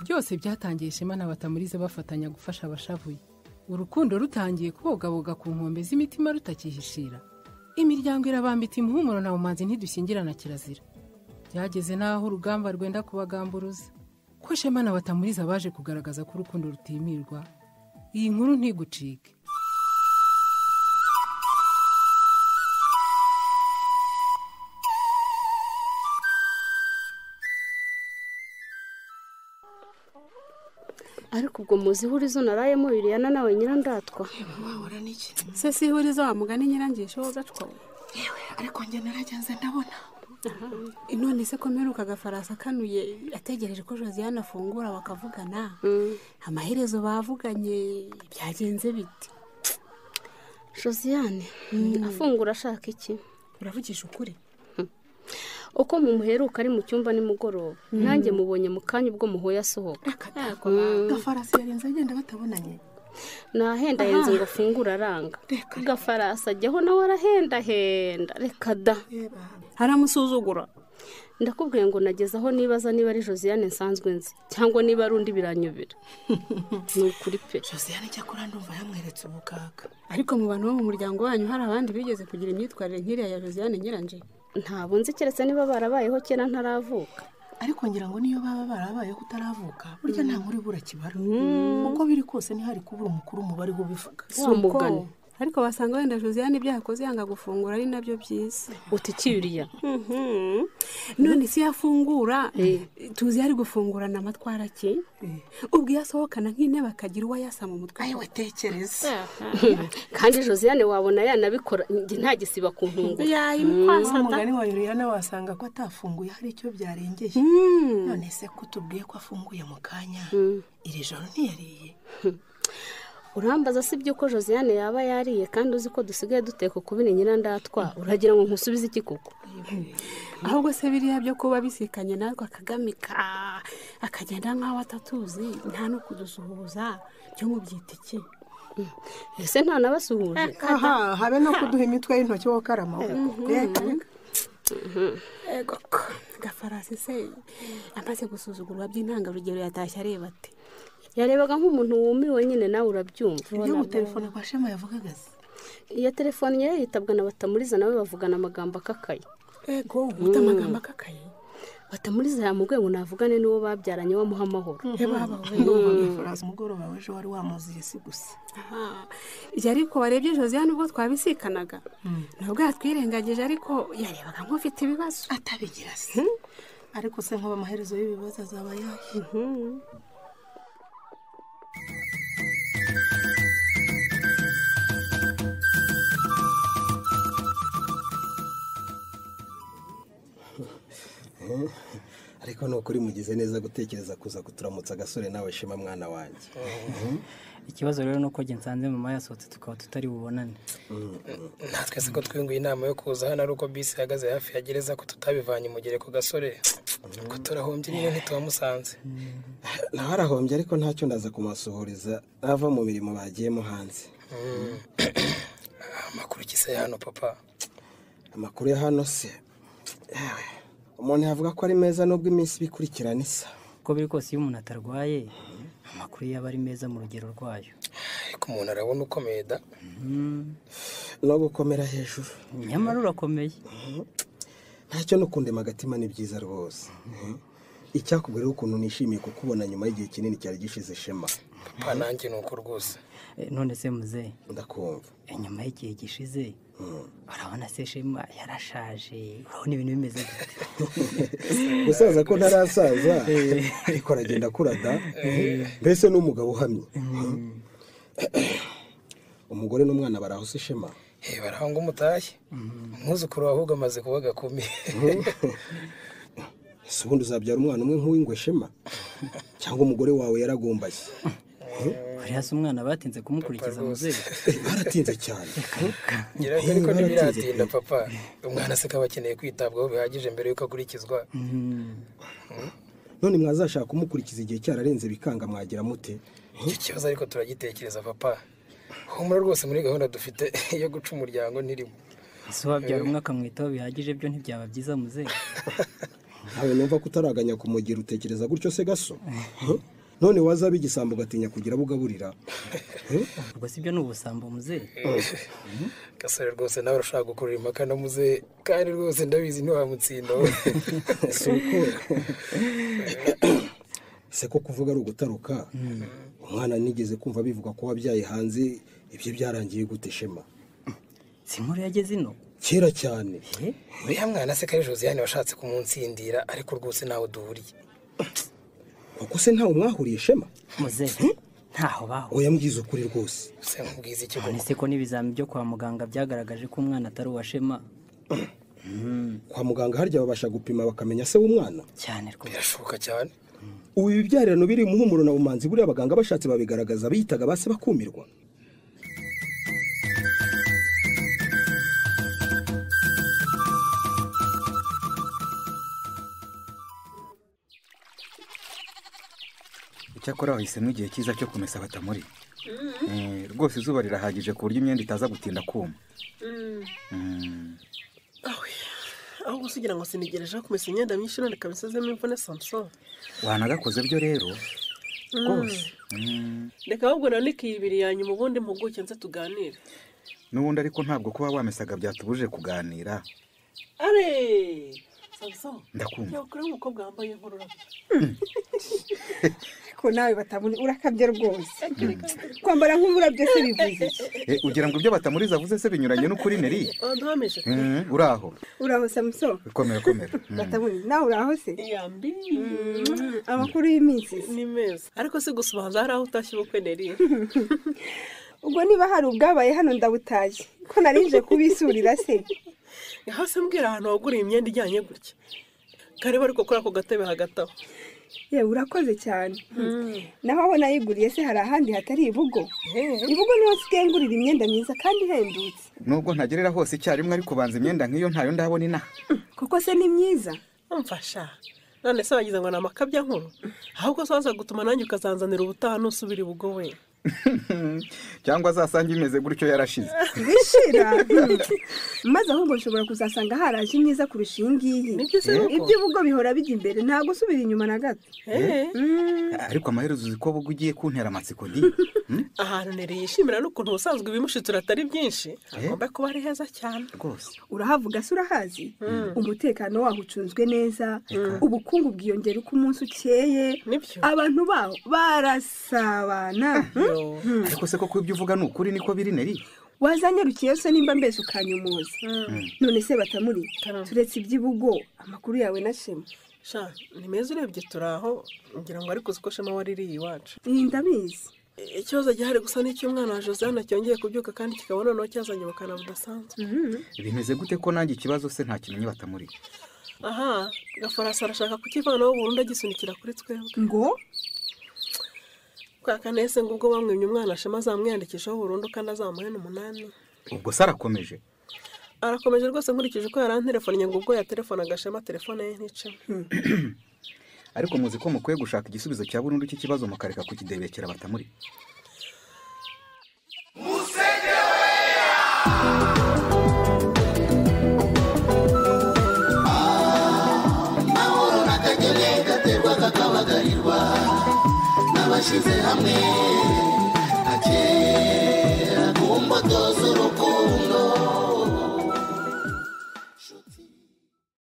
byose byatangiye ishema na batamurize bafatanya gufasha abashavuye urukundo rutangiye kubogaboga ku nkombe z'imitima rutakihishira imiryango irabambita imihumuro na bumanzi ntidushyingirana kirazira byageze n'aho urugamba rwenda kubagamburuza ko shema na batamuriza baje kugaragaza ko urukundo rutimirwa iyi nkuru ntigucike ariko ubwo muzi ihurizo narayemo biriyana nawe nyirandatwa wabura n'iki se si ihurizo wamugani nyirangisho wogacwa yewe ariko njye naragenze ndabona none se ko mperuka agafarasi akanuye ategereje ko josiane afungura bakavugana amaherezo bavuganye byagenze bite josiane afungura ashaka iki uravugisha ukuri uko mumuheruka ari mu cyumba nimugoroba nanjye mubonye mu kanya ubwo muhuye asohoka gafarasi yarenze agenda batabonanye nahendahenze ngo afungure aranga Reka. gafarasi ajyaho nawe arahendahenda reka da haramusuzugura ndakubwiye ngo nageze aho nibaza niba ari josiane nsanzwe nzi cyangwa niba ari undi biranyobera ni ukuri pe josiane cyakora ndumva yamweretse ubukaka ariko mu bantu bo mu muryango wanyu hari abandi bigeze kugira imyitwarire nk'iriya ya josiane nyiranje ntabwo nzi keretse niba barabayeho kera ntaravuka ariko ngira ngo niyo baba barabayeho utaravuka burya nta nkuru ibura kibara uko biri kose ntihari kubura umukuru umubare ubivuga wa mugani ariko basanga wenda josiane ibyo yakoze yanga gufungura ari nabyo byiza uti kiriya none si yafungura tuzi ari gufungurana amatwara ke ubwo iyo asohokana nk'intebe akagira uwo ayasa mu mutwe ayiwe tekereza kandi josiane wabona yanabikora njye nta gisiba ku ntunguru yayimukwaza wa mugani wa yuriyana wasanga ko atafunguye hari icyo byarengeye none se ko tubwiye ko afunguye mu kanya iri joro ntiyariye urambaza si byo ko josiane yaba yariye kandi uzi ko dusigaye duteka ukubiri nyirandatwa uragira ngo nkusubize iki kuko ahubwo se biriya byo kuba bisikanye natwe akagamika akagenda nk'aho atatuzi nta no kudusuhuza byo mu byitiki ese nta n'abasuhuje aha habe no kuduha imitwe y'intoki wowe ukarama reka gafarasi se amaze gusuzugurwa by'intangarugero yatashye areba ati yarebaga nk'umuntu wumiwe nyine nawe urabyumva iyo gutelefone kwa shema yavugaga se iyo telefone ye yitabwa na batamuriza nawe bavugana amagambo akakaye ego guta amagambo akakaye batamuriza yamubwiye ngo navugane n'uwo babyaranye bamuha amahoro yababa ndumva gafarasi umugoroba w'ejo wari wamuziye si gusa Aha. Ibyo ariko warebye josiane ubwo twabisikanaga nabwo yatwirengagije ariko yarebaga nk'ufite ibibazo atabigira se ariko se nk'ubu amaherezo y'ibibazo azaba yahe ariko ni ukuri mugize neza gutekereza kuza kuturamutsa agasore nawe shema mwana wanjye ikibazo rero ni uko njye nsanze mama yasohotse tukaba tutari bubonane natwe se ko twiyunguye inama yo kuza hano ari uko bisi ihagaze hafi ya gereza ko tutabivanye umugere ku gasore ko turahombye niyo ntitubamusanze nawe arahombye ariko ntacyo ndaza kumusuhuriza ava mu mirimo bagiyemo hanze amakuru kisa ya hano papa amakuru ya hano se yewe umuntu yavuga ko ari meza nubwo iminsi ibikurikirana isa uko biri kose iyo umuntu atarwaye amakuru yaba ari meza mu rugero rwayo ariko umuntu arabona ukomeye da no gukomera hejuru nyamara urakomeye ntacyo no kundema agatima ni byiza rwose icyakubwira ukuntu nishimiye kukubona nyuma y'igihe kinini cyari gishize shema papa nanjye ni uko rwose E, none se muze ndakumva inyuma y'igihe gishize urabona se shema yarashaje urabona ibintu bimeze gute gusaza ko ntarasaza ariko aragenda akura da mbese n'umugabo uhamye umugore n'umwana barahose ishema Eh, baraho ngo umutashye umwuzukuru wawe ahubwo amaze kuba gakumi si ubundi uzabyara umwana umwe nk'uw'ingwe shema cyangwa umugore wawe yaragumbaye uriya se umwana batinze kumukurikiza muze baratinze cyane gereza ariko ntibiratinda papa umwana se kaba akeneye kwitabwaho bihagije mbere y'uko akurikizwa none mwazashaka kumukurikiza igihe cyararenze bikanga mwagira mute icyo kibazo ariko turagitekereza papa humura rwose muri gahunda dufite yo guca umuryango ntirimo ese wabyara umwe akamwitaho bihagije byo ntibyaba byiza muze ntawe numva ko utaraganya kumugira utekereza gutyo se gaso none wazaba igisambo ugatinya kugira abo ugaburira ubwo si byo ni ubusambo muzehe gasore rwose nawe urashaka gukurura impaka na muze kandi rwose ndabizi ntiwamutsinda wowe si uko se ko kuvuga ari ugutaruka umwana nigeze kumva bivuga ko wabyaye hanze ibyo byarangiye gute shema si inkuru yageze ino kera cyane Eh, uriya mwana se kari josiane washatse kumunsindira ariko rwose ntawe duhuriye ubwo se ntawe mwahuriye shema muzehe ntaho baho oya mbwiza ukuri rwose se nkubwiza iki none koko se ko n'ibizami byo kwa muganga byagaragaje ko umwana atari uwa shema kwa muganga harya babasha gupima bakamenya se w'umwana cyane rwose birashoboka cyane ubu ibibyarano biri muhumuro na bumanzi buriya abaganga bashatse babigaragaza biyitaga ba se bakumirwa icyakora wahisemo igihe cyiza cyo kumesa batamuri Eh, rwose izuba rirahagije ku buryo imyenda itaza gutinda kuma Mm. aho gusa ugira ngo sinigereje kumesa imyenda myinshi none kabisazemo imvune samusoni wanagakoze byo rero rwose Mm. reka ahubwo none ikiyibiri ya nyuma ubundi mpuguke nze tuganire n'ubundi ariko ntabwo kuba wamesaga byatubujije kuganira are samusoni Ndakumva. yakure umukobwa wambaye inkorora ariko nawe batabona urakabye rwose kwambara nk'umurabyo se bivuze iki? Eh, ugira ngo ibyo batamuriza avuze se binyuranye n'ukuri neri ntameje Mm, uraho uraho samusoni komera komera Mm. batabona nawe uraho se yambi amakuru y'iminsi se. ni meza ariko se gusa ubanza hari aho utashye ubukwe neri ubwo niba hari ubwabaye hano ndabutaye ko nari nje kubisurira se hasi mbwira ahantu waguriye imyenda ijyanye gutya kareba ariko kuri ako gatebe hagati aho yewe urakoze cyane naho aho nayiguriye se hari ahandi hatari ibugo ibugo niho nsigaye ngurira imyenda myiza kandi ihendutse nubwo ntagerera hose icyarimwe ariko ubanza imyenda nk'iyo ntayo ndabona inaha kuko se ni myiza mfasha none se wagize ngo ni amakabya nkuru ahubwo se waza gutuma nanjye ukazanzanira ubutaha nusubira ibugo we cyangwa azasanga imeze gutyo yarashize bishira maze ahubwo nshobora kuzasanga haraje imyiza kurusha iyi ngiyi Nibyo se nuko. iby'ubugo bihora bijya imbere nta gusubira inyuma na gato Eh, ariko amaherezo uzi ko ubwo ugiye kuntera amatsiko ndi Mm? ahantu neri yishimira n'ukuntu ubusanzwe ibimushitura atari byinshi hagomba kuba ari heza cyane rwose urahavuga se urahazi umutekano waho ucunzwe neza ubukungu bwiyongera uko umunsi ukeye Nibyo. abantu baho barasabana Yo. ariko se koko ibyo uvuga ni ukuri niko biri neri wazanyarukiye se nimba mbese ukanyumuza none se batamuri turetse iby'ibugo amakuru yawe na shema sha ni meza urebye turi aho ngira ngo ariko uzi ko shema waririye iwacu iyi ndabizi ikibazo gihari gusa ni icy'umwana wa josiane cyongeye kubyuka kandi kikaba noneho cyazanye ubukana budasanzwe bimeze gute ko nanjye ikibazo se ntakimenye batamuri aha gafarasi arashaka kukivanaho burundu agisunikira kuri twebwe ngo kwa kane se ngo ubwo bamwimye umwana shema azamwiyandikishaho burundu kandi azamuhe n'umunani ubwo se arakomeje arakomeje rwose nkurikije uko yaranterefonnye ngo ubwo yaterefonaga shema telefone ye nticamo ariko muzi ko mukwiye gushaka igisubizo cya burundu cy'ikibazo mukareka kukidebekera batamuri abashyize hamwe agera ku mbuto